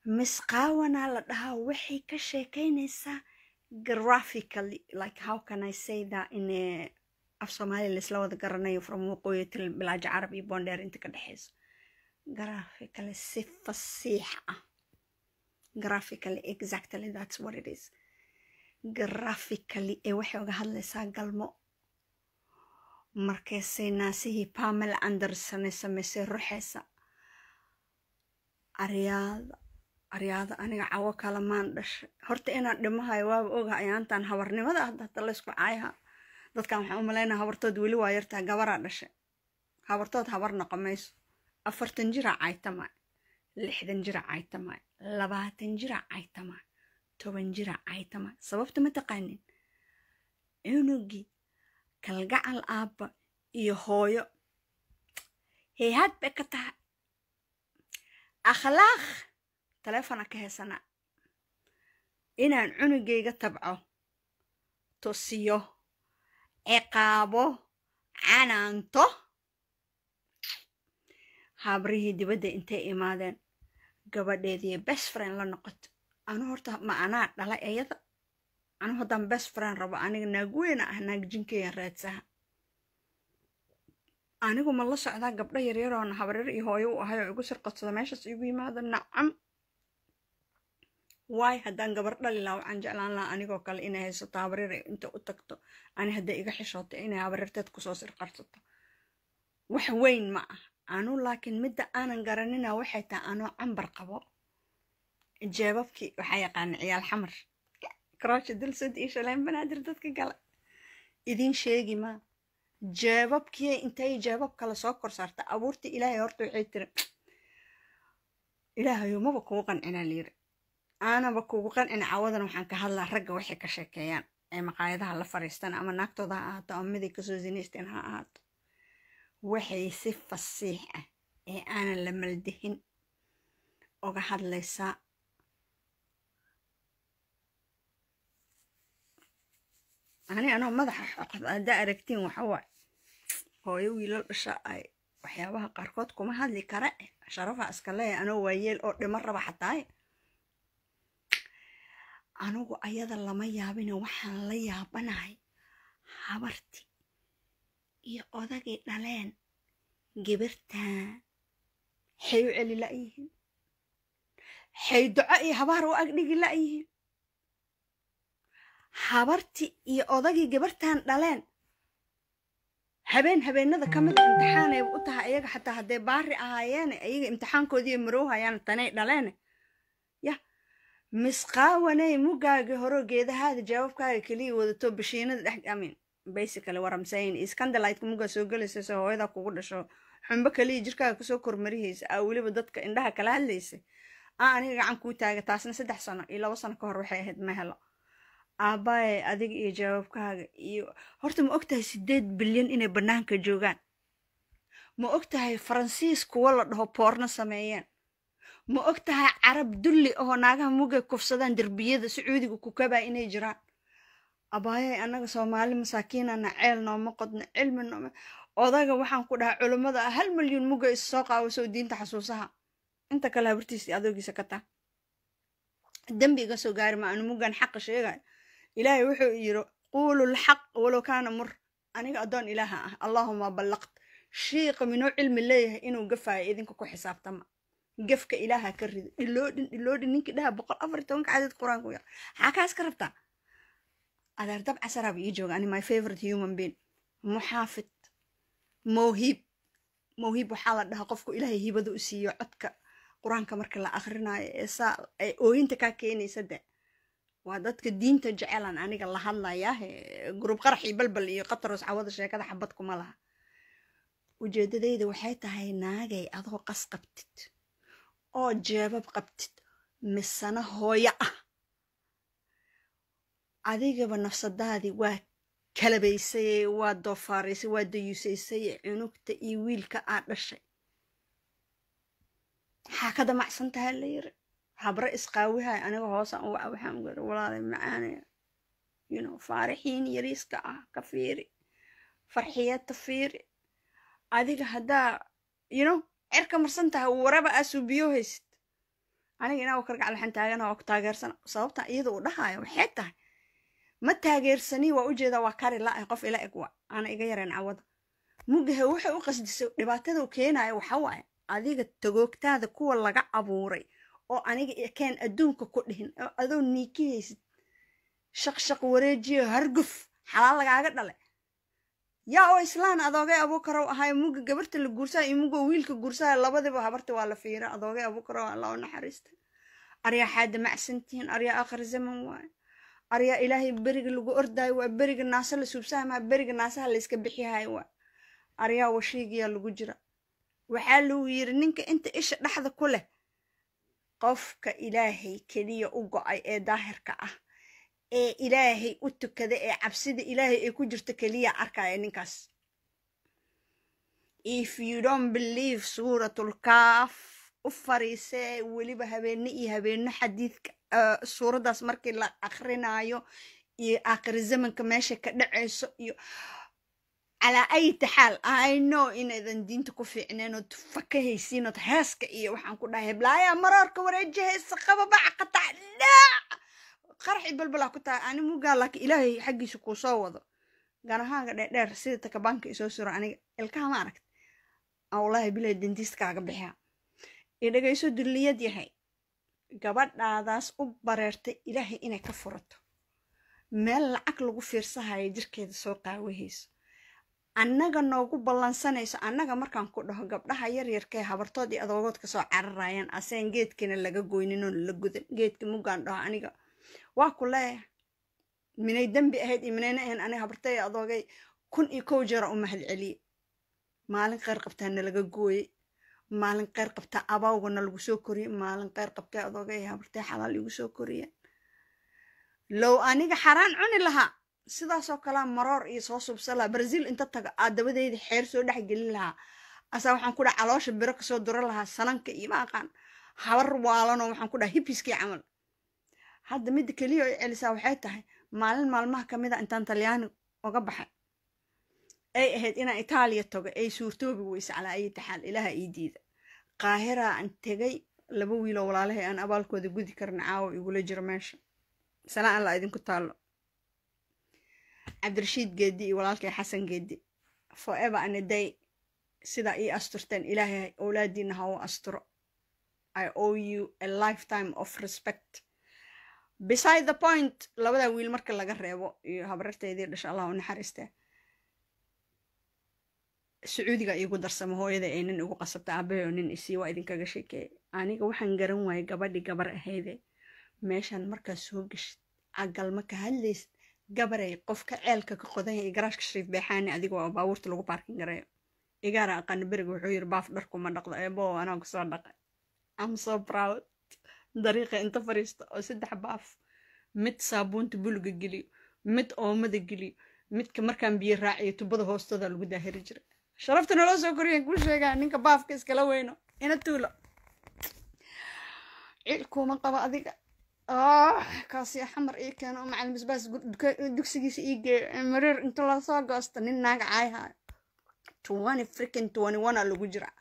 misqaawanaa la dhahaa waxay ka sheekaynaysaa graphically like how can i say that in a af soomaali laisla wada garanayo from waqooyi til bilaaja carab iyo boondheer inta ka dhexeyso graphically si fasiix ah graphically exactly that's what it is graphically ee waxay uga hadlaysaa galmo markaysay naasihii pamela anderson ay samaysay ruxeysa aryaada aryaada aniga cawo kalamaan dhashay horta inaan dhimahayo waaba oga ayaantan habarnimada ah hata laysku caayaha dadkan waxaan u malaynaa habartood weli waa yartaa gabaraa dhashay habartood habar noqo mayso afartan jira caytama lixdan jira caytama labaatan jira caytama toban jira caytama sababta ma taqaanin cunugii kalgacal aabba iyo hooyo heehaad bay ka tahay akhlaaq taleefona ka heysana inaan cunugayga tabco tosiyo ciqaabo canaanto habrihii dibadda intay imaadeen gabadheedii best friend la noqoto anu horta ma anaa dhala iyada anu haddaan best friend rabo aniga naag weyna ah naag jinkeeya raadsaha anigu ma la socdaa gabdho yaryaroona habaryar iyo hooyo u ahay oo igu sirqodsada meeshaas igu yimaado nacam waay haddaan gabar dhali laha waxaan jeclaan lahaa anigoo kale inay haysato habaryar inta u tagto ani hadday iga xishooto inay habaryarteed kusoo sirqarsato wax weyn ma ah anu laakiin midda aanan garanina waxay tahay anoo cambar qabo jeebabkii waxaa yaqaana ciyaal xamar kroosha dulsad iyo shaleen banaadir dadka gala idiin sheegi maa jeebabkii intay jeebab kale soo kor saarta abuurta ilaahay horta waxay tiri ilaahayo maba kugu qancinaa layiri aanaba kugu qancina cawadan waxaan ka hadlaa ragga waxay ka sheekeeyaan ee maqaayadaha la fariistaan ama naagtooda ha ahaato ama miday kasoo zinaysteen ha ahaato waxay si fasiix ah ee aanan la maldihin uga hadlaysaa ani anoo madaxa xoqod haddaa aragtiin waxawaaye hooyo wiilal dhasha ay waxyaabaha qaarkood kuma hadli kara sharafa iska leeya anoo waayeel oo dhimo raba xataaye anugu ayada lama yaabine waxaan la yaabanahay habartii iyo odagii dhaleen gibirtaan xay u celi la'yihiin xay duco iyo habaar u agdhigi la'yihiin habartii iyo odagii gabartan dhaleen habeen habeenada ka mida imtixaanay u tahay iyaga xataa hadday baari ahaayeene iyaga imtixaankoodii marowhayaan tanay dhaleene ya misqaawanay mugaagii horo geedahaada jawaabkaaga keliya wadato bashiinada dhex amin basically what I'm saying is candlelightka mugaa soo gelaysa soo hooyada kugu dhasho xumbo kaliya jirkaaga kusoo kormarihaysa aa weliba dadka indhaha kala hadlaysa aa aniga gacan kuu taaga taasna saddex sano iyo labo sano ka hor waxay ahayd ma helo aabbaye adiga iyo jawaabkaaga iyo horta ma ogtahay sideed bilyan inay bannaanka joogaan ma ogtahay faransiis kuwa la dhaho boorno sameeyeen ma ogtahay carab dulli oo naagaha mugay kufsadaan derbiyada sacuudiga kukabaa inay jiraan abaayay annaga soomaali masaakiinana ceel nooma qodno cilmi nooma odaga waxaan ku dhahaa culummada ah hal milyuun muga is soo qaawiso diinta xasuusaha inta kale habartiisa adoogiisa ka taa dembi iga soo gaari ma anu mugan xaqa sheegayo ilaahay wuxuu yiri quulu lxaq walow kaana mur aniga addoon ilaaha ah allaahuma ballaqt shiiqa minuu cilmi leeyahay inuu gafaayo idinka ku xisaabtama gafka ilaaha ka rido dhiloodhin dhiloodhin ninkii dhaha boqol afar iyo tobanka cadad qur-aanku yar maxaa kaas ka rabtaa adeer dab casaraaba ii jooga ani my favorite human being muxaafid mawhiib mawhiib waxaa la dhahaa qofku ilaahay hibada u siiyo codka qur-aanka marka la akhrinayo ee saa ay ooyinta kaa keenaysa de waa dadka diinta jecelan aniga la hadlayaa gurub qarax iyo balbal iyo qataros cawada sheekada xabad kuma laha ujeedadayda waxay tahay naagay adoo qas qabtid oo jeebab qabtid misana hooyo ah adigaba nafsadaadii waa kalabaysay waa doofaaraysay waa dayuusaysay cunugta iyo wiilka aad dhashay maxaa ka damacsan tahay la yiri habre isqaawihay aniga hoosaan uwaca waxaan gari walaalay macaanaya you know faarixiin yariiska ah ka fiiri farxiyata fiiri adiga haddaa you know cerka marsan tahay waraba aa suubiyo haysid aniga inaa abukar gacal waxaan taagana waa ku taageersana sababta iyada uu dhahaayo waxay tahay ma taageersani waa ujeedaa waa kari la-ay qof ila eg wa aana iga yareen cawada mugahe waxay u qasdisay dhibaatada u keenayo waxa waaye adiga tagoogtaada kuwa laga abuuray oo aniga keen adduunka ku dhihin oo adoo niiki haysid shaqshaq wareejiyo harguf xalaal lagaaga dhale yaa oo islaan adoogay abuukarow ahay muga gabarta la guursayo iyo muga wiilka guursayo labadiba habarta waa la fiira adoogay abuukarow alla u naxariista aryaa xaada macsantihiin aryaa aakhir zaman waaye aryaa ilaahay beriga lagu ordaayo waa beriga naasa la suubsahay maa beriga naasaha la iska bixiyahay waa aryaa washiigiyaa lagu jira waxaa lagu yiri ninka inta isha dhexda ku leh qofka ilaahay keliya u go-ay ee daahirka ah ee ilaahay u tukada ee cabsida ilaahay ay ku jirto keliya arkaya ninkaas if you don't believe suuratul kaaf u fariisee weliba habeenne iyo habeeno xadiidka suuraddaas markii la akrinaayo iyo aakhiri zamanka meesha ka dhacayso iyo calaa ayta xaal i know inaydan diinta ku fiicneen ood fakahaysiin ood heeska iyo waxaan ku dhahay heblaaya maroorka wareejahaysa qababaca qatac dhaac qaraxi balbalaa ku tahay ani mugaa laakiin ilaahay xaggiisa kuu soo wado ganahaaga dheerdheer sida takabaanka isoo suro aniga ilkaha ma aragt wallaahi bilahi dentistkaaga bixiya i dhegayso dulliyad yahay gabadhaadaas u bareertay ilaahay inay ka furato meel lacag lagu fiirsahayo jirkeeda soo qaawahayso annaga noogu ballansanayso annaga markaan ku dhaho gabdhaha yaryarkee habartood iyo adoogood kasoo cararayaan aseen geedkina laga goynin oon la gudan geedka muggaan dhaho aniga waa ku leeyahay minay dembi ahayd iyo minayna ahayn aniga habartay adoogay kun iyo kow jeera u mahad celiye maalin kheyr qabtaa nalaga gooyey maalin kheyr qabtaa abaawgana lagu soo koriyey maalin kheyr qabtee adoogay habartay xalaal igu soo koriyeen low aniga xaraan cuni lahaa sidaasoo kalea maroor iyo soo subsan lahaa brazil inta taga aadabadeyda xeer soo dhex gelin lahaa asaa waxaan ku dhaha caloosha biro kasoo dura lahaa sananka iyo ma aqaan habar waalanoo waxaan ku dhaha hibiskii camal hadda midda keliya ay celisaa waxay tahay maalin maalmaha ka mid a intaan talyaani uga baxay ay ahayd inaan itaaliya tago ay suurtoobi weyse calaa ayi taxaal ilaaha ii diida qaahiraa aan tegay laba wiiloo walaalahay aan abaalkooda gudi karna caawa igula jiro meesha sanaa alla idinku taallo cabdirashiid geedi iyo walaalkay xasan geedi forever and a day sidaa ii asturteen ilaahay owlaadiina ha u asturo i owe you a lifetime of respect beside the point labadaa wiil marka laga reebo iyo habararteydii dhasha allah u naxariistee sacuudiga iigu darsamo hooyada ee nin igu qasabta aabahe oo nin isii waa idinkaga sheekeeyay aniga waxaan garan waayay gabadhii gabar ahayde meeshaan markaa soo geshid cagalma ka hadlaysid gabaray qofka ceelka ka qodan yahay garaashka shariif beexaani adiga oo baabuurta lagu baarkin gareeyo igaara aqaana beriga wuxuu yiri baaf dharkuma dhaqdo eebo anaa kusoo dhaqay am so proud dariiqa inta fariista oo saddex baaf mid saabuunta buluga geliyo mid oomada geliyo midka markaan biyo raaciyo tubada hoostooda lagu daahiri jiray sharafta naloo soo koriyaan kuu sheegaa ninka baafka iskala weyno ina tuulo ciilkuuma qabo adiga kaasi xamar ii keeno oo macalin basbaas dugsigiisa ii geeyo mareer inta lasoo goosto nin naaga caayhayo twenty freaking twenty one a lagu jira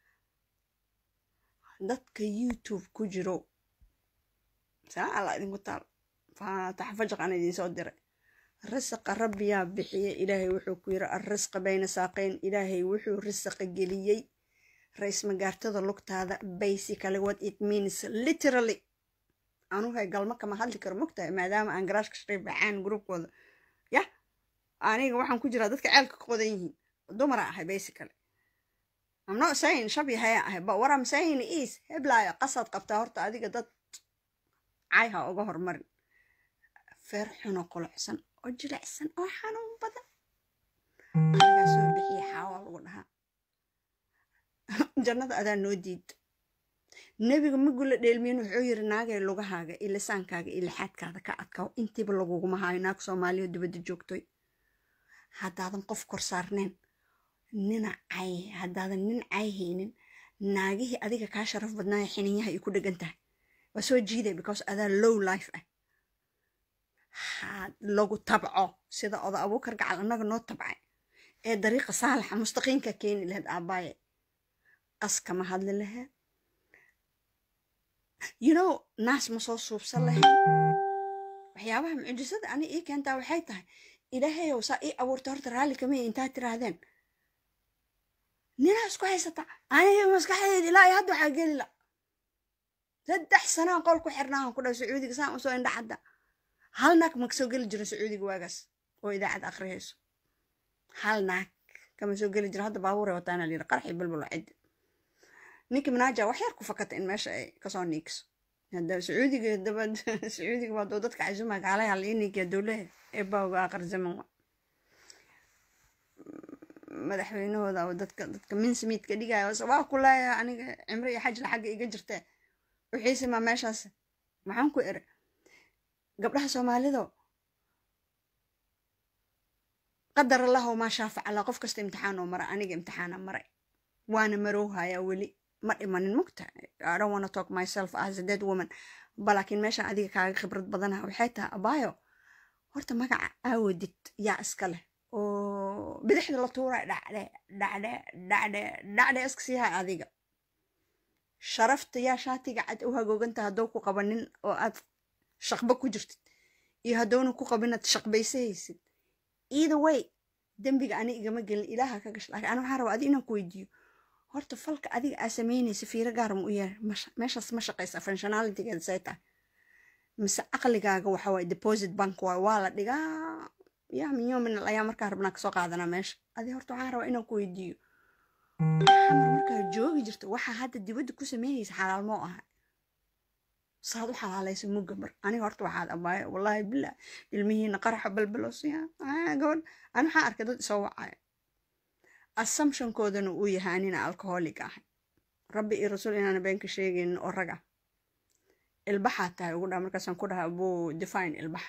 dadka youtube ku jiro salaa alla idinku taal taxfajaq aan idiin soo diray risaqa rabbiyaa bixiya ilaahay wuxuu ku yiri arrisqa bayna saaqayn ilaahay wuxuu risaqa geliyey ra-is magaartada lugtaada basically what it means literally anuhay galma kama hadli karo mogtahay maadaama aan garaashka shariif baxaan gruubkooda yah aniga waxaan ku jiraa dadka ceelka ka qodan yihiin dumara ahay basically I'm not saying shabi haya ahay but what I'm saying is heblaayo qasaad qabtaa horta adiga dad cayha uga hormarin feer xuno qulucsan oo jilicsan oo xanuun badan anigaa soo bixiya xaawa lagu dhahaa jannada adaa noo diid nebiga magula dheelmiyin wuxuu yiri naagay lugahaaga iyo lisaankaaga iyo lixaadkaada ka adkaw intiiba laguguma haayo naag soomaaliya dibadda joogtoy haddaadan qof kor saarneen nina cay haddaadan nin cay haynin naagihii adiga kaa sharaf badnaaya xininyaha ay ku dhegan tahay waa soo jiiday because adaa low life ah lagu tabco sida oda abuukar gacal annaga noo tabcay ee dariiqa saalaxa mustaqiinka keeni lahayd aabbaaye qas kama hadli lahayd you know naas ma soo suubsan lahayn waxyaabaha mucjisada ani ii keentaa waxay tahay ilaahayow saa ii abuurta horta raalli kamaya intaad tiraahdeen ninaa isku haysata aniga maskaxdeed ilaa iyo hadda waxaa geli la saddex sanaan qol ku xirnaahan ku dhahay sacuudiga saan usoo indha cadda hal naag ma kasoo geli jirin sacuudiga waagaas oo idaacad akhriyayso hal naag kama soo geli jira hadda baabuuray wataana layidhi qarxi balbalo ciddi ninka manaaja wax yar ku fakata in meesha ay kasoo niigso hadda sacuudiga daba sacuudiga waa doo dadka casuuma gaalay hal ii niigiya dowlaha ee baawga aqar zaman wa madaxweynahooda oo dadka dadka minsmiidka dhigaya waa ku leeyahay aniga cimro iyo xajla xagga iga jirtee wixiise maa meeshaas maxaan ku ere gabdhaha soomaalido qadar allahu maa shaafac allah qof kasta imtixaan oo mara aniga imtixaana maray waana marowhayaa weli ma dhimanin mugta i don't wanna talk myself as a dead woman balaakiin meeshaan adiga kaaga khibrad badanaha waxay tahay abaayo horta magaca aawadid yaa iska leh oo bidixda la tuuray dhacdhe dhacdhe dhacdhe dhacdhe iska siihay adiga sharafta yaa shaatiga cad u hagooganta haddou ku qabanin oo aad shaqba ku jirtid iyo haddowna ku qabinaad shaqbaysahaysid either way dembiga ani igama gelin ilaaha ka gash laakiin ana waxaan rabaa adi inaan ku weydiiyo horta falka adiga aa samaynaysa fiiro gaara ma u yahay meeshaas ma shaqaysa functionalitygeeda say tahay mise caqligaaga waxa waaye deposit bank waay waa la dhigaa yaa min yoomin ayaa markaa rabnaa kasoo qaadanaa meesha adi horta waxaan rabaa inaan ku weydiiyo xamar markaa joogi jirta waxaa hadda dibadda ku sameynaysa xalaal moo aha saad u xalaalaysa mugga mar aniga horta waxaad abaayo wallaahi billah ilmihiina qaraxa balbalosiya gabadh ani waxaan arkay dad isoo wacaya assumptionkoodana uu yahay anina alcoholic ahay rabbi iyo rasuul inaana beenka sheegaynin oo raga ilbaxaa tahay ugu dhaa markaasaan ku dhaha buu define ilbaxa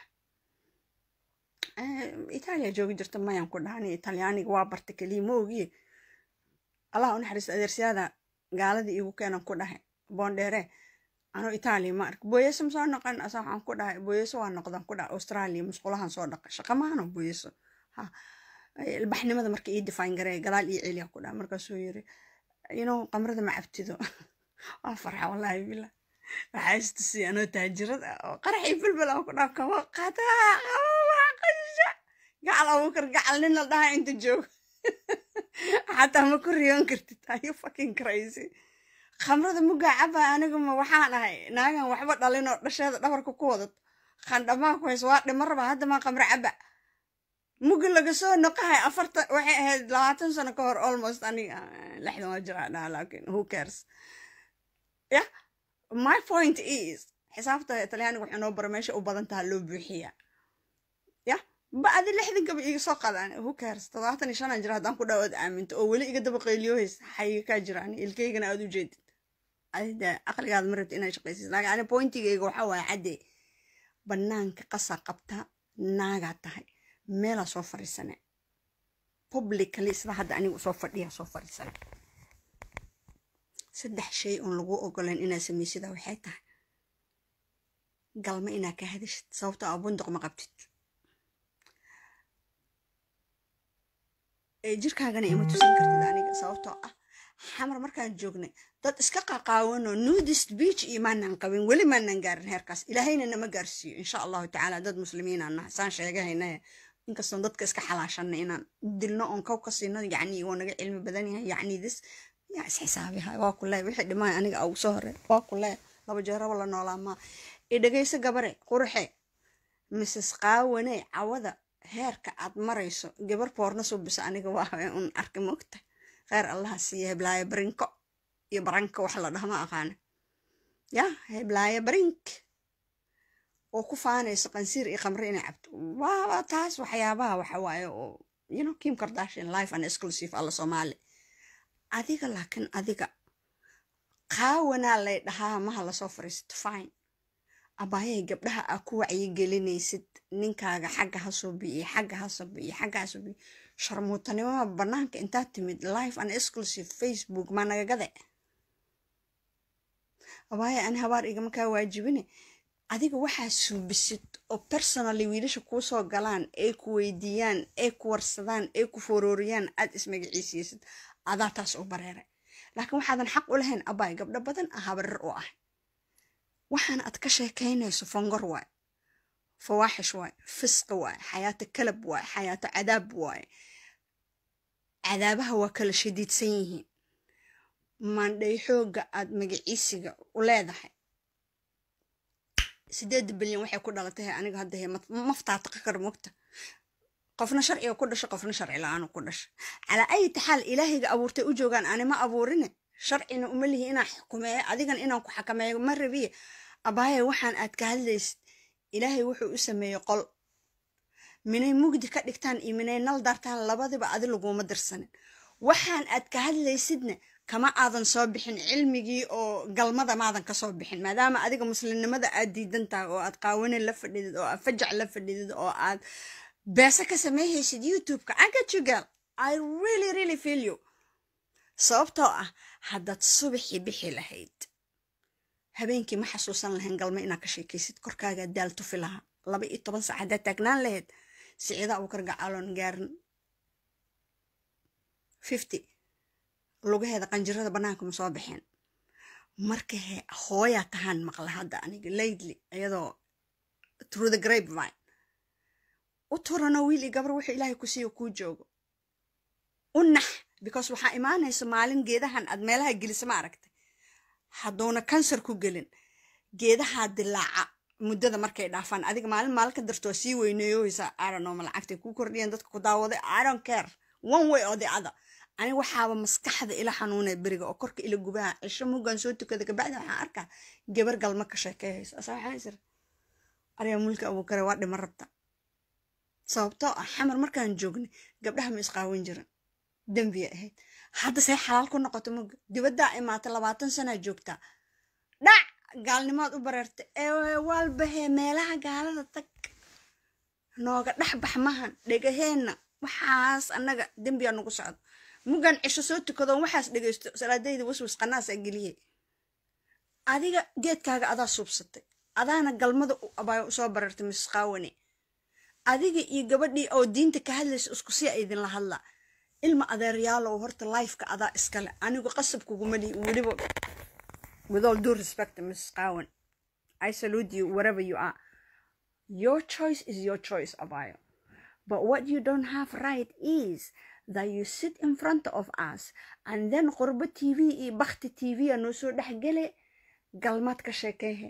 itaaliya joogi jirta mayaan ku dhaha ani italyaaniga waa barta keliya ma ogiye allah u naxariisto adeersiyaada gaaladii iigu keenan ku dhahay boondheere anuu itaaliya ma ark booyeso ma soo noqon asa waxaan ku dhahay booyeso waa noqdan ku dhahay australia musqulahan soo dhaqa shaqa maano booyeso ha ilbaxnimada marka ii define garee gadaal ii celiya ku dhahay markaasuu yiri inuu qamrada ma cabtido waa farxa wallaahi billah waxaa istusiya anoo taajirada oo qaraxii bilbil aan ku dhaha kaba qataa qaba qasha gacal abuukar gacal nin la dhaha inta joogo xataa ma ku riyoon kartid ayu fucking crazy khamrada muggaa caba anigu ma waxaan ahay naagan waxba dhalin oo dhasheeda dhabarka ku wadato khandhamaa ku hayso waa dhima raba hadda maa khamro caba muggi laga soo noqahay afarta waxay ahayd labaatan sano ka hor almost aniga lixdan waa jiraa dhaha laakiin who cares ya my point is xisaabta talyaaniga waxay noo bara meesha u badan taha loo buuxiya ya ba adi lixdan gaba iga soo qadaan who cares todobaatan iyo shanaan jira haddaan ku dhawaad aaminto oo weli iga daba qayliyohays xayiga kaa jiraan ilkaygana aad u jeedid adida aqligaada ma rabti inaad shaqaysid laakiin ani pointigayga waxaa waaye cadde bannaanka qasa qabta naagaa tahay meelaa soo fadhiisane publicly sida hadda anigu soo fadhiya soo fadhiisane saddex shay oon lagu ogolayn inaad samaysida waxay tahay galma inaad ka hadashid sababtoo a bunduq ma qabtid jirkaagana ima tusan kartid aniga sababtoo ah xamar markaan joognay dad iska qaqaawanoo nudist beach iyo maanaan qabin weli maanaan gaarin heerkaas ilaahayna nama gaarsiiyo insha allahu tacaala dad muslimiinaan nahay saan sheegahaynaye inkastoon dadka iska xalaashanay inaan dilno oon kow ka siino yacni waa naga cilmi badan yahay yacni dis yaa isxisaabiha waa ku leey wixii dhimaay aniga ugu soo hore waa ku leey laba jeeraba la noolaa maa i dhegayso gabare qurxe mrs qaawane cawada heerka aad marayso gabar boorna subisa aniga waa un arki mogta kheyr allaha siiya heblaayo barinko iyo baranka wax la dhaha ma aqaana ya heblaayo barink oo ku faanayso qansiir iyo khamre inay cabto waaba taas waxyaabaha waxa waaye oo you know kim kardashian life and exclusive alla soomaali adiga laakiin adiga qaawanaa lay dhahaa maha lasoo fariisto fine abaayay gabdhaha aa ku wacyigelinaysid ninkaaga xagga ha soo bi'iyo xagga ha soo bi'iyo xagga ha soo bi'iyo sharmuutanimada bannaanka intaad timid life and exclusive facebook maa nagagade abaaya ani habaar igama kaa waajibine adiga waxaa suubisid oo personally wiilasha kuu soo galaan ay ku weydiiyaan ay ku warsadaan ay ku forooriyaan aad ismagaciisiysid adaa taas u bareeray laakiin waxaadan xaq u lahayn abaay gabdho badan ah habarir u ah waxaan aad ka sheekaynayso fongor waay fawaaxish waay fisqi waay xayaato kalab waay xayaato cadaab waay cadaabaha waa kala shadiidsan yihiin maandhay xoogga aad magaciisiga u leedahay sideed bilyan waxay ku dhalatay aniga hadda he maftaataqa kar mogta qofna sharciga ku dhasho qofna sharci la-aan ku dhasha calaa ayi taxaal ilaahayga abuurtay u joogaan ani ma abuurine sharcina uma lihi inaan xukumeeyo adigan inaan ku xakameeyo ma rabiye abaaye waxaan aad ka hadlaysid ilaahay wuxuu u sameeyey qol minay mugdi ka dhigtaan iyo minay nal daartaan labadiba adi laguma dirsanin waxaan aad ka hadlaysidna kama aadan soo bixin cilmigii oo galmada maadan kasoo bixin maadaama adiga muslimnimada aad diidan tahay oo aad qaawani la fadhidid oo aad fajac la fadhidid oo aad beese ka sameeyhaysid youtube-ka agajugal i really really feel you sababtoo ah haddaad subaxii bixi lahayd habeenkii ma xasuusan lahayn galmo inaad ka sheekaysid korkaagaa daal tufi lahaa laba iyo toban sac haddaad taagnaan lahayd siciida abukar gacaaloon gaarin fifty lugaheeda qanjirada bannaanka ma soo baxeen marka he hooyaa tahaan maqla hadda aniga laydly iyadoo through the grape vine u turano wiil iyo gabar wuxuu ilaahay ku siiyo kuu joogo u nax because waxaa imaanaysa maalin geedahan aad meelaha gelisa ma aragtay hadduuna kansar ku gelin geedahaa dilaaca muddada markay dhaafaan adiga maalin maalin ka darto waa sii weyneeyoysa aranoma lacagtay kuu kordhiyan dadka ku daawaday iron care one way oo the other ani waxaaba maskaxda ila xanuunay beriga oo korka ila gubaha cisho muggan soo tukada kabacdi waxaan arkaa gabar galma ka sheekeeyaysa asa waxaan isir aryaa mulka abuukare waa dhima rabta sababtoo ah xamar markaan joognay gabdhaha ma isqaawan jiran dembiya ahayd hadda say xalaal ku noqoto mugga dibaddaa imaata labaatan sanaa joogtaa dhac gaalnimaad u bareerta ee waalbahee meelaha gaalada tag nooga dhex bax mahan dhegaheenna waxaas annaga dembiyaa nagu socdo muggan cisho soo tukadoon waxaas dhegaysto salaadayda waswas qanaasaa geliyey adiga geedkaaga adaa suubsatay adaana galmada abaayo usoo barartay miss qaawane adiga iyo gabadhii oo diinta ka hadlaysa isku si a idinla hadlaa ilma adeeryaalow horta lifeka adaa iskale anigu qasab kuguma dhihi weliba with all due respect miss qawan i salute you wherever you are your choice is your choice abayo but what you don't have right is that you sit in front of us and then qurbo tv iyo bakti tv a noo soo dhexgele galmaad ka sheekeehe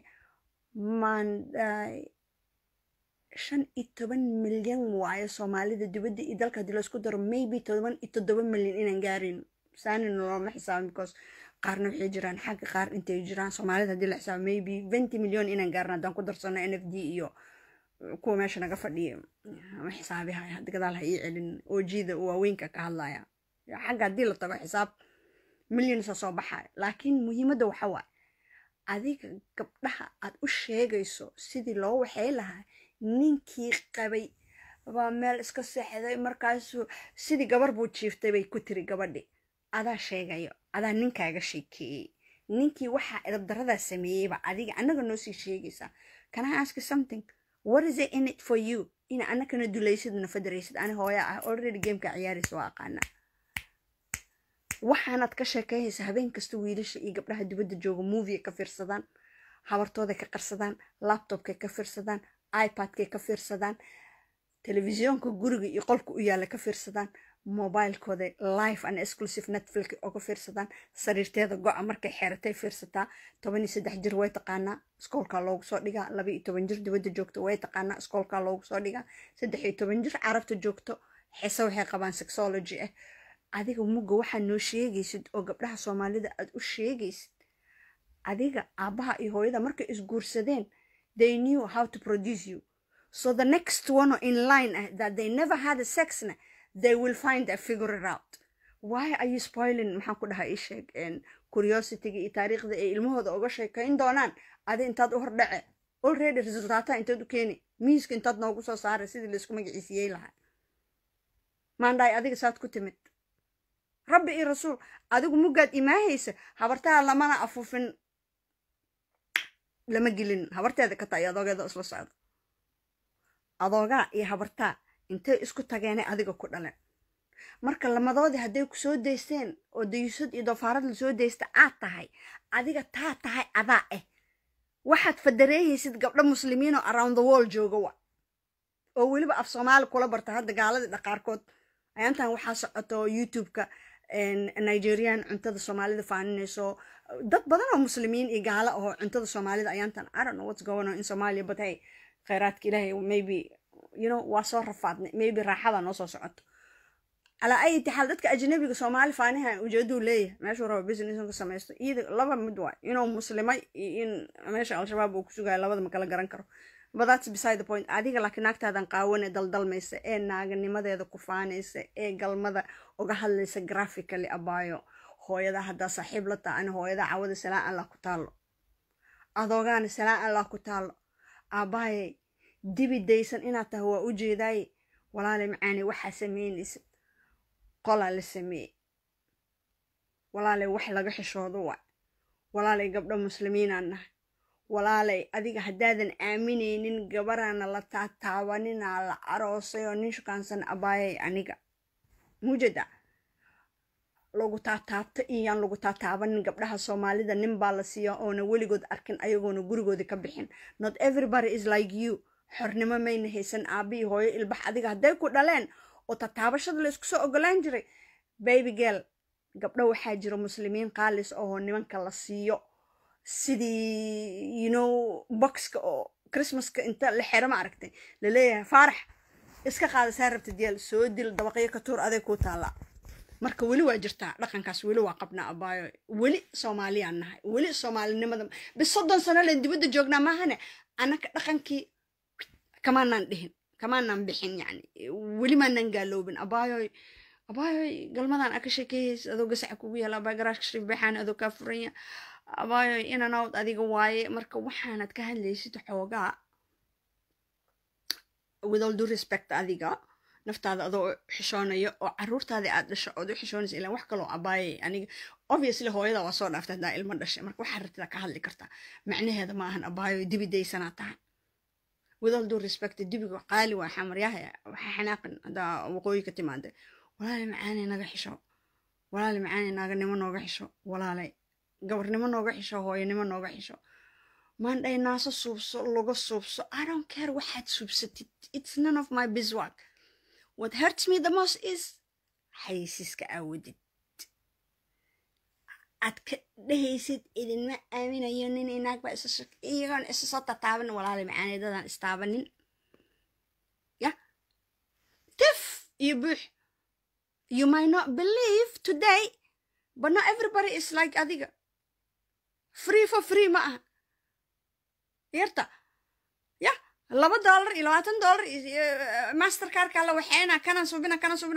maanday shan iyo toban milyan waayo soomaalida dibadda iyo dalka hadii laisku daro maybe toban iyo toddoba milyan inaan gaarin saanina looma xisaabin because qaarna waxay jiraan xagga qaar intay jiraan soomaalida hadii la xisaabo maybe venty milyan inaan gaarin haddaan ku darsano n f d iyo kuwa meesha naga fadhiya ma xisaabihaya hadda gadaal ha ii celin oojida waaweynka ka hadlaya xagga haddii la tago xisaab milyansa soo baxaya laakiin muhiimadda waxa waaye adiga gabdhaha aad u sheegayso sidii loo waxay lahaa ninkii qabay baa meel iska seexday markaasuu sidii gabar buu jiiftay bay ku tiri gabadhi adaa sheegayo adaa ninkaaga sheekeeyey ninkii waxaa edabdaradaa sameeyeyba adiga annaga noo sii sheegaysaa can I ask you something what is it in it for you ina annakana dulaysid na fadaraysid ani hooya ah already gameka ciyaaraysa waa aqaanaa waxaanaad ka sheekeynaysa habeen kasta wiilasha iyo gabdhaha dibadda jooga movie ka fiirsadaan habartooday ka qarsadaan laptopkay ka fiirsadaan ipad-kay ka fiirsadaan telefisyoonka guriga iyo qolka u yaalla ka fiirsadaan mobilekooda live and exclusive netflix oo ka fiirsadaan sariirteeda go-a markay xeeratay fiirsataa toban iyo saddex jir way taqaanaa iskoolkaa loogu soo dhigaa laba iyo toban jir dibadda joogto way taqaanaa iskoolkaa loogu soo dhigaa saddex iyo toban jir carabta joogto xiise waxay qabaan sexology ah adiga mugga waxaad noo sheegaysid oo gabdhaha soomaalida aad u sheegaysid adiga aabbaha iyo hooyada markay isguursadeen they knew how to produce you so the next one in line uh, that they never had a sexna they will find a figure it out why are you spoiling maxaan ku dhahaa ii sheeg curiosityga iyo taariikhda ay ilmahooda uga sheekayn doonaan adi intaad u hordhace already resultaata intaad u keeni miiska intaad noogu soo saaray sidii laisku magaciisiyey lahaa maandhaay adiga saad ku timid rabbi iyo rasuul adigu muggaad imaahaysa habartaha lamana afuufin lama gelin habarteeda ka tahay adoogeeda isla socda adoogaa iyo habartaa intay isku tageenay adiga ku dhaleen marka lamadoodii hadday ku soo daysteen oo dayusad iyo doofaarad la soo daysta aad tahay adiga taa tahay adaa ah waxaad fadareehaysid gabdho muslimiin oo around the world jooga wa oo weliba af soomaali kula barta hadda gaaladii dhaqaarkood ayaantan waxaa socoto youtube-ka nigerian cuntada soomaalida faaninayso dad badan oo muslimiin iyo gaalo ahoo cuntada soomaalida ayaantan i don't know what's going on in somalia but hey khayraadka ilaahay maybe you know waa soo rafaadnay maybe raaxada noo soo socoto calaa ay taxaal dadka ajnabiga soomaali faaniha ujeeduu leeyahay meeshuu rabo business ka samaysto iyada laba mid waay inuu muslimay iyo in meesha al-shabaab uu ku sugayo labada ma kala garan karo but that's beside the point adiga laakiin naagtaadan qaawane daldalmaysa ee naaganimadeeda ku faanaysa ee galmada uga hadlaysa graphically abaayo hooyada haddaa saaxiib la taha ani hooyada cawada salaan allah ku taallo adoogaana salaan allah ku taallo aabbaayay dibi daysan inaad tahay waa u jeedaaye walaalay macaane waxaa samaynaysa qolaa la sameeyey walaalay wax laga xishoodo waa walaalay gabdho muslimiinaan nahay walaalay adiga haddaadan aaminaynin gabaraana la taataabaninaa la aroosay oo nin shukaansan abaayay aniga mujada lagu taataabto iyaan lagu taataabanin gabdhaha soomaalida nin baa la siiya oona weligood arkin ayagoona gurigoodii ka bixin not everybody is like you xornimo mayna haysan aabihii hooyo ilbax adiga hadday ku dhaleen oo tataabashada la isku soo ogolaan jiray baby girl gabdho waxaa jira muslimiin qaalis oo nimanka la siiyo sidii you know boxka oo christmaska inta la xero ma aragtay laleeyahay faarax iska qaada saa rabta diyaal soo dil dabaqyo ka tuur aday kuu taallaa marka weli waa jirtaa dhaqankaas weli waa qabnaa abaayo weli soomaaliyaan nahay weli soomaalinimada bis soddon sano len dibadda joognaa maahane annaka dhaqankii kamaanaan dhihin kamaanaan bixin yani weli maanaan gaaloobin abaayoy abaayoy galmadan aka sheekeeyays adoo gasaca kugu yaala abaay garaashka shariif beexaan adoo kaa furanya abaayoy inanawd adiga waaye marka waxaanad ka hadlaysid xoogaa with all due respect adiga naftaada adoo xishoonayo oo caruurtaadii aad dhasho ood u xishoonaysa ilaan wax kaloo abaayay aniga obviously hooyada waa soo dhaaftay haddaa ilmo dhashay marka waxaa rabtida ka hadli kartaa macnaheeda ma ahan abaayo dibi daysanaa tahay with all due respect dibiga qaali waa xamaryaha waxaa xanaaqin haddaa waqooyi ka timaada walaale macaanay naga xisho walaale macaanay naaganimo nooga xisho walaale gabarnimo nooga xisho hooyanimo nooga xisho maandhay naaso suubso laga suubso i don't care waxaad suubsatid it's none of my biswork what hurts me the most is xayisiiska aawadid aad ka dhehaysid idinma aaminayo nin inaagba iyagoon isa soo tataaban walaale macaanidadaan istaabanin ya tif iyo buux you might not believe today but not everybody is like adiga free for free ma aha yarta ya laba dollar iyo labaatan dollar mastercarka la waxeena kanan subina kanan subina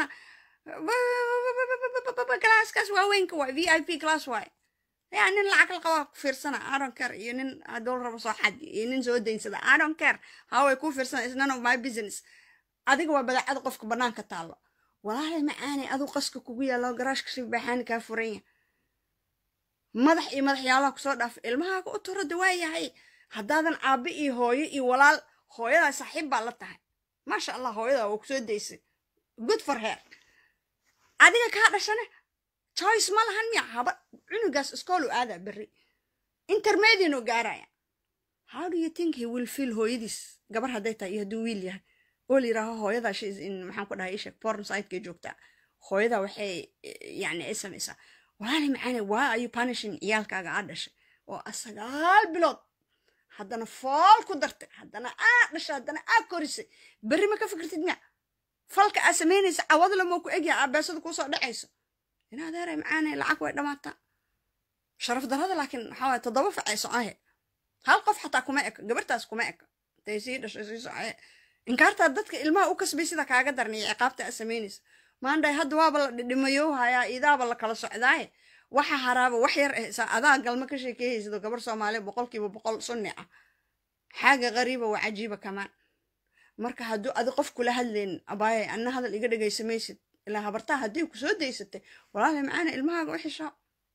classkaas waaweynka waay v i p class waay ya nin lacag la qabaa ku fiirsana adon care iyo nin hadduu rabo soo xad iyo nin soo daynsada adon care haway ku fiirsana is none of my business adiga waa badaacada qofka banaanka taallo walaalay macaanay aduu qaska kugu yaalo garaashka shib baxaani kaa furanya madax iyo madaxyaalaha kusoo dhaaf ilmahaaga u turo dawaayahay haddaadan aabbe iyo hooyo iyo walaal hooyadaa saaxiib baa la tahay maasha allah hooyadaa waa kusoo daysay good for her adiga kaa dhashane choice ma lahan miya haba cunugaas iskoolu aadaa berri intermediano gaaraya how do you think he will feel hooyadiis gabar hadday tahay iyo hadduu wiil yahay oo la yidhaaho hooyadaa shes in maxaan ku dhahay ishek porn siteka joogtaa hooyadaa waxay yani ay samaysaa walaali macaane waa ayu punishing ciyaalkaaga aa dhashay oo sagaal bilood haddana fool ku dartay haddana aa dhashay haddana aa korisay berri ma ka fikirtid miya falka aa samaynaysa cawadla moo ku egyaha aabeesada kuusoo dhacayso in adeeray macaane lacag way dhammaataa sharaf darrada laakiin waxaa waye toddoba facay socohe hal qof xataa kuma eka gabartaas kuma eka intay sii dhashay sii socohe inkaartaa dadka ilmaha u kasbay sida kaaga darniya ciqaabta aa samaynaysa maandhay hadda waaba la dhidhimayow hayaa idaaba la kala socdaaye waxa haraaba wax yar eh adaa galma ka sheekeeyaysido gabar soomaaliya boqolkiiba boqol sunni ah xaaga qariiba waa cajiiba kamaan marka hadduu adi qof kula hadlaynin abaayay anna hadal iga dhegaysamaysid ilaa habartaa haddii ku soo daysatay walaali macaana ilmahaaga u xishaa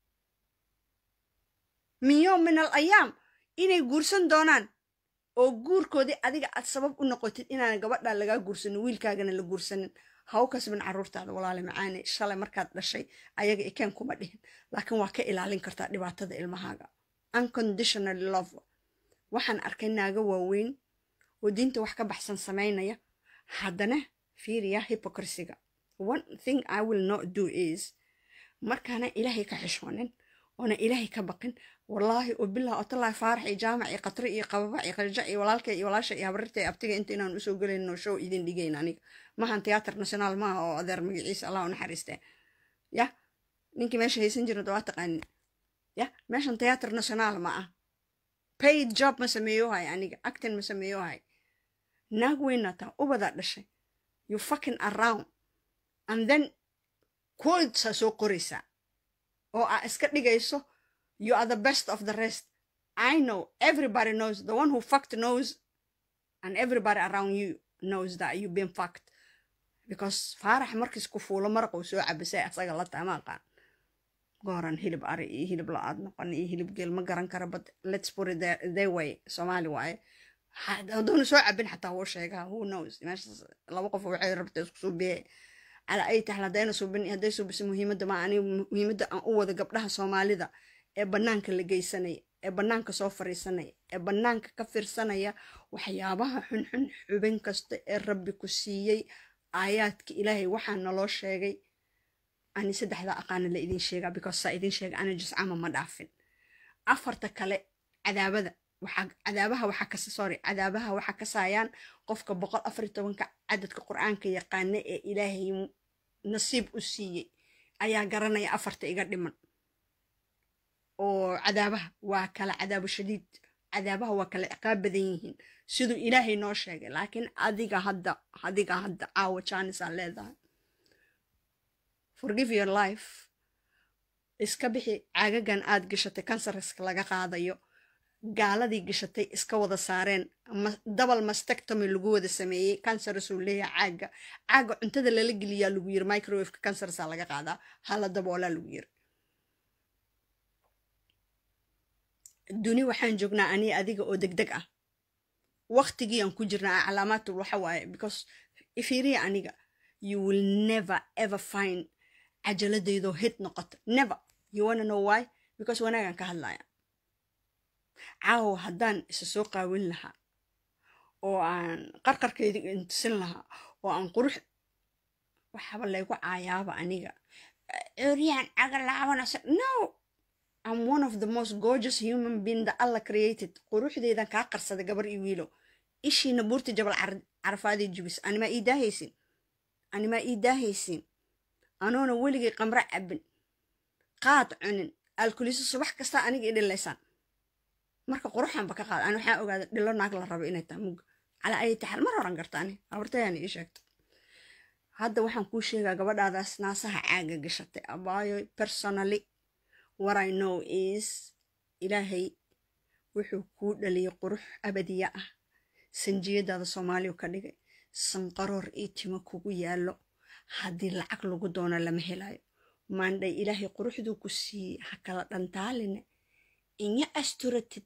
min yowm min al ayaam inay guursan doonaan oo guurkoodii adiga aad sabab u noqotid inaan gabadhaa lagaa guursanin wiilkaagana la guursanin ha u kasbin caruurtaada walaali macaane shalay markaad dhashay ayaga ikeen kuma dhihin laakiin waa ka ilaalin kartaa dhibaatada ilmahaaga unconditionally love waxaan arkay naaga waaweyn oo diinta wax ka baxsan samaynaya haddana fiiriya hypocrisiga one thing i will not do is markaana ilaahay ka xishoonin oona ilaahay ka baqin wallaahi oo bilah otalahi faarax iyo jaamac iyo qatri iyo qababa iyo qarja iyo walaalka iyo walaasha iyo habararta iyo abtiga inta inaan usoo gelayno show idin dhigayn aniga maahan tiyaatar national maaha oo adeer magaciisa allah u naxariistee ya ninkii meesha haysan jira waa taqaanin ya meeshan tiyaatar national ma ah paid job ma sameeyohay aniga actin ma sameeyohay naag weynata ubadaa dhashay you fucking around and then quotesaa soo qoraysaa oo aa iska dhigayso you are the best of the rest i know everybody knows the one who fucked knows and everybody around you knows that you've been fucked because faarax markiis ku fuulo maraq uu soo cabisay asaga la taama aqaan gooran hilib ari iyo hilib la-aad noqon iyo hilib geel ma garan kara but let's put it there, their way soomaali waaye hadduuna soo cabin xataa wuu sheegaa who knows meeshaas laba qof waxay rabta isku soo biye calaa ay tahay haddayna suubin hadday suubisa muhiimadda ma ani muhiimadda aan u wada gabdhaha soomaalida ee bannaanka la geysanaya ee bannaanka soo fariisanaya ee bannaanka ka fiirsanaya waxyaabaha xunxun xubin kasta ee rabbi ku siiyey aayaadka ilaahay waxaa naloo sheegay ani saddexda aqaana la idin sheegaa because saa idin sheega ana juscama ma dhaafin afarta kale cadaabada waxaa cadaabaha waxaa kas sorry cadaabaha waxaa kasaayaan qofka boqol afar iyo tobanka cadadka qur-aanka yaqaana ee ilaahay nasiib u siiyey ayaa garanaya afarta iga dhiman oo cadaabaha waa kala cadaabo shadiid cadaabaha waa kala ciqaab badan yihiin siduu ilaahay noo sheegay laakiin adiga hadda adiga hadda caawa janisaa leedahay forgive your life iska bixi caagagan aad gashatay kansariska laga qaadayo gaaladii gashatay iska wada saareen dabal mastectomy lagu wada sameeyey cancerasuu leeyahay caaga caaga cuntada lala geliyaa lagu yiri microwaveka cancersa laga qaadaa hala daboolaa lagu yiri duni waxaan joognaa ani adiga oo deg deg ah waqtigii aan ku jirnaa calaamaadtu waxa waaye because ifiiriya aniga you will never ever find cajaladaydoo hid noqoto never you wanna know why because wanaagaan ka hadlaya caawa haddaan isa soo qaawin lahaa oo aan qarqarkayda intusin lahaa oo aan qurux waxaba laygu caayaaba aniga curyaan cagalaabanasa no I'm one of the most gorgeous human being that Allah created quruxdeedan kaa qarsada gabar iyo wiilo ishiina buurta jabal carafaadii jubis animaa ii daahaysin animaa ii daahaysin anoona weligay qamro cabin qaad cunin alkuliso subax kasta aniga i dhilaysaan marka quruxanba ka qaad ani waxaan ogaada dhilo naag la rabo inay tahay mugga calaa ayay taxal mar horan garta ani abartayaan ii sheegta hadda waxaan kuu sheegaa gabadhaadaas naasaha caaga gashatay abaayo personally what I know is ilaahay wuxuu kuu dhaliyay qurux abadiya ah sanjiyadaada soomaaliya ka dhigay sanqaroor iyo timo kugu yaallo haddii lacag lagu doono lama helayo maandhay ilaahay quruxduu ku siiyey ha kala dhantaaline inya asturatid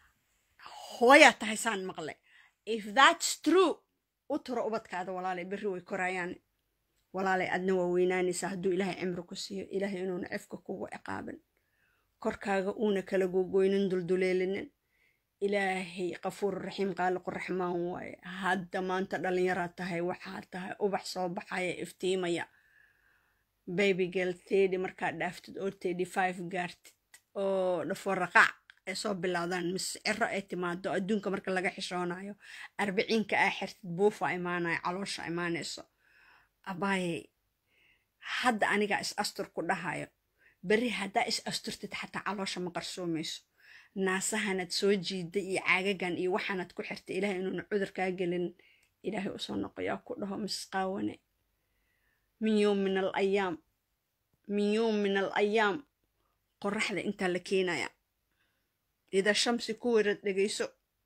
hooyaa tahay saan maqle if that's true u turo ubadkaada walaalay berri way korayaan walaalay adna waa weynaanaysaa hadduu ilaahay cimri ku siiyo ilaahay inuuna cefka kugu ciqaabin korkaaga uuna kala gogoynin dulduleelinin ilaahay qafuur raxiim qaaliqu raxmaan waaye hadda maanta dhallinyaraad tahay waxaa tahay ubax soo baxaya iftiimaya baby girl tedi markaad dhaaftid oo tedi five gaartid oo dhafo raqaac ay soo bilowdaan mise ciro ay timaado adduunka marka laga xishoonayo arbiciinka aa xirtid buufa imaanayo caloosha imaanayso abaayey hadda anigaa is astur ku dhahayo berri haddaa is asturtid xataa caloosha ma qarsoomayso naasahanad soo jiiday iyo caagagan iyo waxaanad ku xirtay ilaahay inuuna cudur kaa gelin ilaahay usoo noqoyaa ku dhaho misqaawane min yowm min al ayaam min yowm min al ayaam qoraxda intaa la keenaya ida shamsi ku werad dhegayso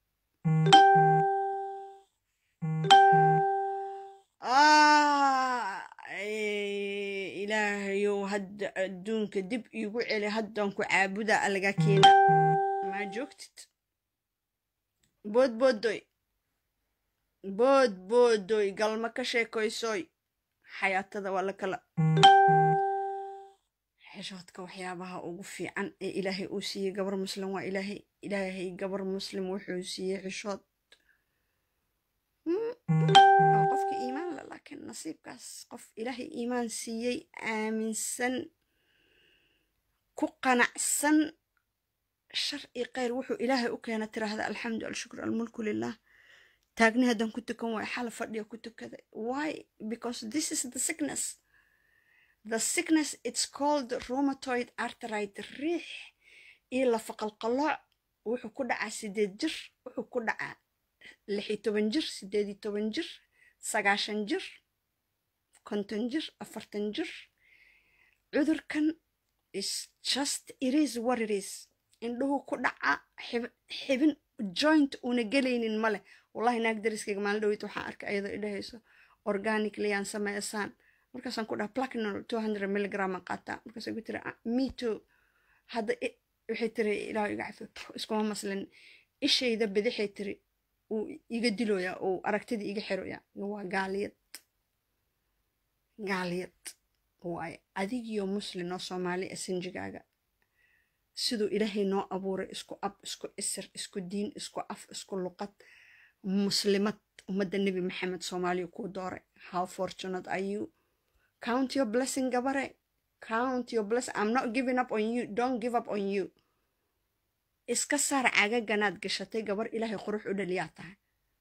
ilaahayow hadda adduunka dib iigu celi haddaan ku caabuda alaga keena maa joogtid boodboodoy boodboodoy galma ka sheekoysoy xayaatada waa la kala xishoodka waxyaabaha ugu fiican ee ilaahay uu siiyey gabar muslim waa ilaahay ilaahay gabar muslim wuxuu siiyey xishood waa qofka iimaan le laakiin nasiibkaas qof ilaahay iimaan siiyey aaminsan ku qanacsan shar iyo khayr wuxuu ilaahay u keena tiraahda alxamdu alshukr almulku lilah taagni haddaan ku tukan waay xala fadhiya ku tukada why because this is the sickness the sickness it's called rheumatoid arthritis riix iyo lafaqalqalooc wuxuu ku dhacaa sideed jir wuxuu ku dhacaa lix iyo toban jir sideed iyo toban jir sagaashan jir konton jir afartan jir cudurkan is just it is what it is indhuhu ku dhaca xibin joint una gelaynin male wallahi naag dariskayga maalin dhaweyt waxaan arkay ayadoo idhahayso organically aan sameysaan markaasaan ku dhaha plaquenol two hundred milligram aan qaataa markaasay ku tiri me too hadda waxay tiri ilaahu iga cafi iskuma maslin ishayda bidixay tiri uu iga diloyaa uu aragtidii iga xiroyaa waa gaaliyad gaaliyad waaye adigiyo muslin oo soomaali a sinjigaaga siduu ilaahay noo abuuray isku ab isku isir isku diin isku af isku luqad muslimad ummadda nebi maxamed soomaaliya kuu dooray how fortunate are you count your blessing gabare count your blessing i'm not giving up on you don't give up on you iska saar cagaganaad gashatay gabar ilaahay qurux u dhaliyaa tahay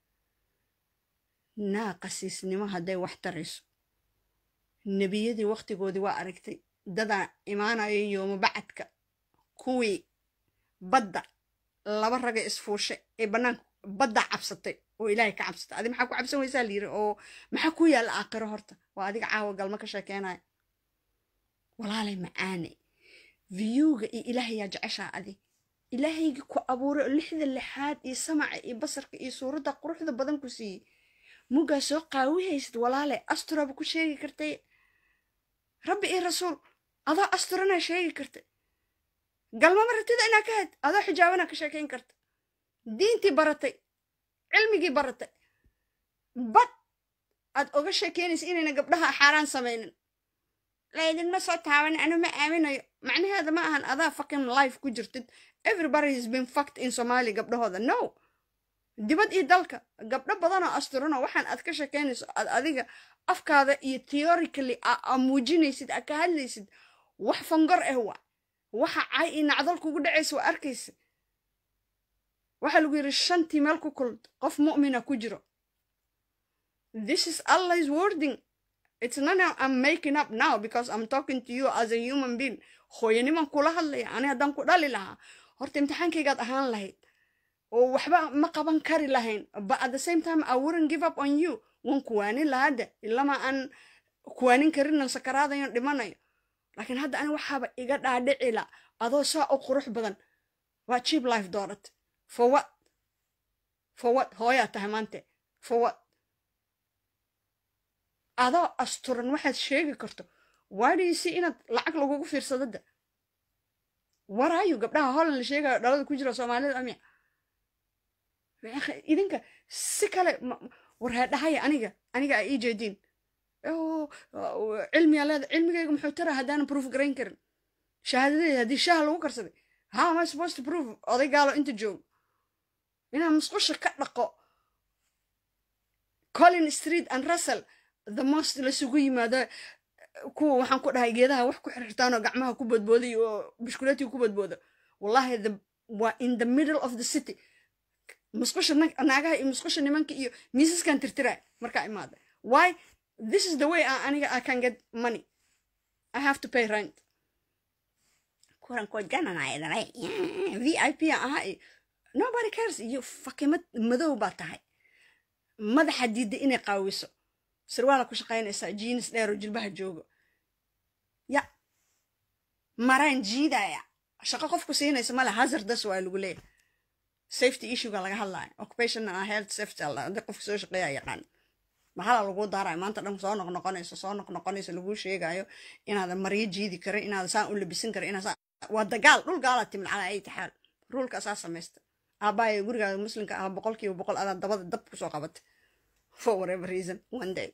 naa qasiisnimo hadday wax tarayso nebiyadii waqtigoodii waa aragtay dadaa imaanayo yooma bacadka kuwii badda laba raga isfuushay ee bannaanka badda cabsatay oo ilaahay ka cabsatay adi maxaa ku cabsan weysaa layiri oo maxaa ku yaalla aakhiro horta waa adiga caawa galma ka sheekeenaya walaalay macaane viyuuga iyo ilaahayaa jeceshaa adi ilaahaygi ku abuuray oo lixda lixaad iyo samaca iyo basarka iyo suuradda quruxda badan ku siiyey muggaa soo qaawihaysid walaale asturaba ku sheegi kartay rabbi iyo rasuul adoo asturanaa sheegi kartay galmama ratida inaa ka had adoo xijaabanaa ka sheekayn karta diintii baratay cilmigii baratay bad aad oga sheekeynaysa inayna gabdhaha xaaraan samaynin laydinma soo taaban anu ma aaminayo macnaheeda ma ahan adaa fucking life ku jirtid everybody has been fucked in somalia gabdhahooda no dibad iyo dalka gabdho badanoo asturano waxaan aad ka sheekeynayso aad adiga afkaada iyo theorically aa muujinaysid aa ka hadlaysid wax fangor ah waa waxa cay iyo nacdal kugu dhacaysa waa arkaysa waxaa lagu yidhi shantii meel ku kulad qof mu'mina ku jiro this is allah's wording it's not now i'm making up now because i'm talking to you as a human being hooyaniman kula hadlaya ani haddaan ku dhali lahaa horta imtixaankaygaad ahaan lahayd oo waxba ma qaban kari lahayn but at the same time i wouldn't give up on you wan kuwaanin lahadda ilama aan kuwaanin karinan sakaraadayon dhimanayo laakiin hadda ani waxaaba iga dhaadhicila adoo saa u qurux badan waa cheap life doorat for what for what hooyaa tahay maante for what adoo asturan waxaad sheegi karto why do you see inaad lacag lagugu fiirsadada waraayo gabdhaha holland la sheegayo dhalada ku jira soomaalida amya idinka si kale warheedhahaya aniga aniga a ii jeediin cilmiyaa leeda cilmigayga muxuu tara haddaanan proof garayn karin shahaadadeeda haddii shaha lagu karsaday how am I supposed to prove oday gaalo inta joogo inaan musqusha ka dhaqo colin street and russell the most lasugu yimaado kuwa waxaan ku dhahay geedaha wax ku xirxirtaan oo gacmaha ku badbooday oo bishkuleetiga ku badbooda wallahi the waa in the middle of the city musqusha naagaha iyo musqusha nimanka iyo miisaskan tirtiraa markaa imaada why this is the way I, aniga I can get money I have to pay rent kuran ko jananaya dhalay VIP aha nobody cares iyo fakimad madow baa tahay madaxa diidda inay qaawiso sirwaala ku shaqaynaysaa jiinis dheer oo jilbaha joogo ya maraan jiidaya shaqo qofku siinaysa male hazardas waa lagu leeyahay safety issuega laga hadlaya occupational health safety alla hadii qofka soo shaqeeya yaqaan maxala lagu daarayo maanta dhan soo noqnoqonayso soo noqnoqonayso laguu sheegayo inaadan maryo jiidi karin inaadan saan u labisan karin inaad waa dagaal dhul gaala timin calaa ay taxaal ruulka asaa samaysta aabbaaya gurigaada muslimka ah boqolkiiba boqol adaa dabada dab kusoo qabatay for whatever reason one day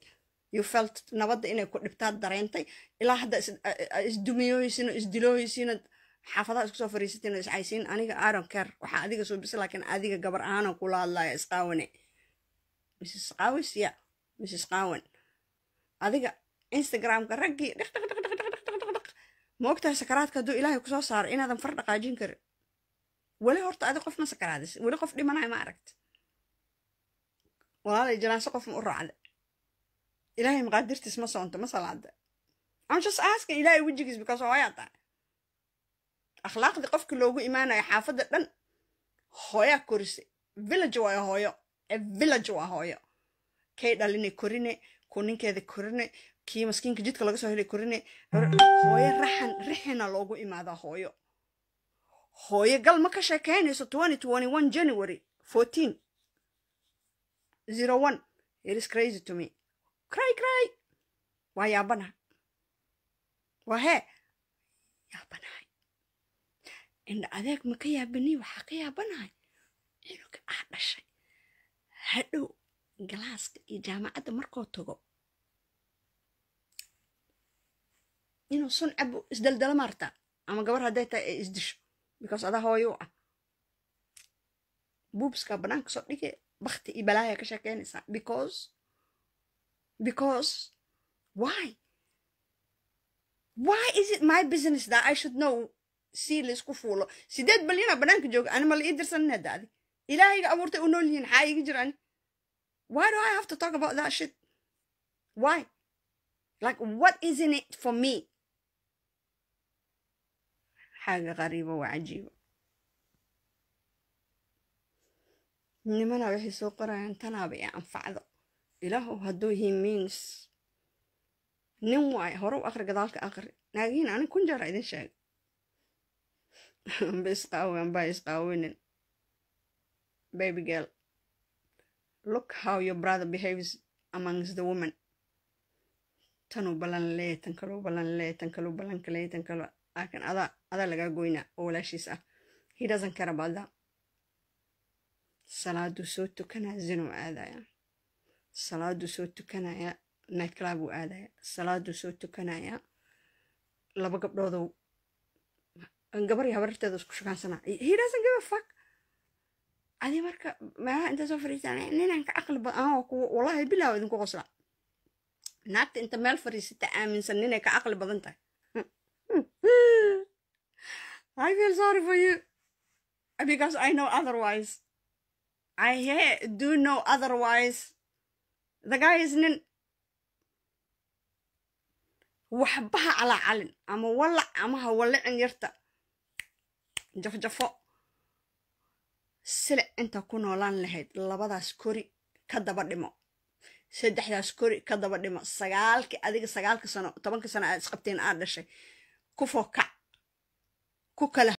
you felt nabadda inay ku dhibtaad dareentay ilaa hadda isdumiyooysiino isdilooysiino xaafadaha isku soo fariisatiin oo iscaysiin aniga aaron care waxaa adiga soo bisa laakiin adiga gabar ahaanoo kula hadlaya isqaawane mrs qaawis ya mrs qaawan adiga instagramka raggii dhaq dhaq dhaq dhaq dhaq dhaq dhaq ma ogtahay sakaraadka hadduu ilaahay kusoo saaro inaadan far dhaqaajin karin weli horta adi qof ma sakaraadis weli qof dhimanayo ma aragti walaalay janaanso qof ma u raacda ilaahay maqaadirtiis ma soonto ma salaada I'm just asking ilaahay wejigiis because hooyaa tahay akhlaaqdii qofka loogu imaanayo xaafadda dhan hooyaa korise village waayo hooyo village waa hooyo kay dhalinay korine ku ninkeeda korine kii maskiinka jidka laga soo helay korine hooyo raxan rixina loogu imaadaa hooyo hooyo gal ma ka sheekeynayso twenty twenty one january fourteen zero one it is crazy to me cry cry waa yaabanahay waa hee yaabanahay indha adeeg ma ka yaabanii waxaa ka yaabanahay cunuga ah dhashay hadhow galaaska iyo jaamacadda markoo tago inuu sun cabo isdaldala maartaa ama gabar hadday tahay ay isdisho because adaa hooyo u ah buubskaa bannaanka soo dhige bakti iyo balaaya ka sheekeynaysaa because because why why is it my business that I should know si laysku fuulo sideed balyana bannaanka jooga ani ma la ii dirsanin hadda adi ilaahayga abuurtay u nool yihiin xaa iga jirani why do I have to talk about that shit why like what is in it for me حاجة غريبة وعجيبة nimana waxay soo qorayaan tanaaba ee anfacdo ilaahu hadduu he means nin waay hore u aqri gadaalka aqri naagiin anig kun jeera idin sheeg ba isqaawen ba isqaawinin baby girl look how your brother behaves amongst the women tanuu ballan lee tan kaluu ballan lee tan kaluu ballan kalee tan kaluu laakiin adaa adaa lagaa goynaa oo walaashiis ah he doesn't care about that salaaduu soo tukanaya zinuu aadaya salaaduu soo tukanaya night club uu aadaya salaaduu soo tukanaya laba gabdhoodow gabar iyo habarteeda isku shukaansana he doesn't give a fuck adi marka meelaha inta soo fariistaan ninaan ka caqli badan anoo kuwa wallahi bilaaw idinku qosla naagta inta meel fariisata aaminsan ninay ka caqli badan tahay I feel sorry for you because I know otherwise. I hear, do know otherwise. The guy is nin waxbaha calaa calin ama walac ama ha wallicin yarta jafjafo silic inta ku noolaan lahayd labadaas kori ka daba dhimo saddexdaas kori ka daba dhimo sagaalkii adiga sagaalka sano tobanka sano aad isqabteen aad dhashay ku fokac ku kala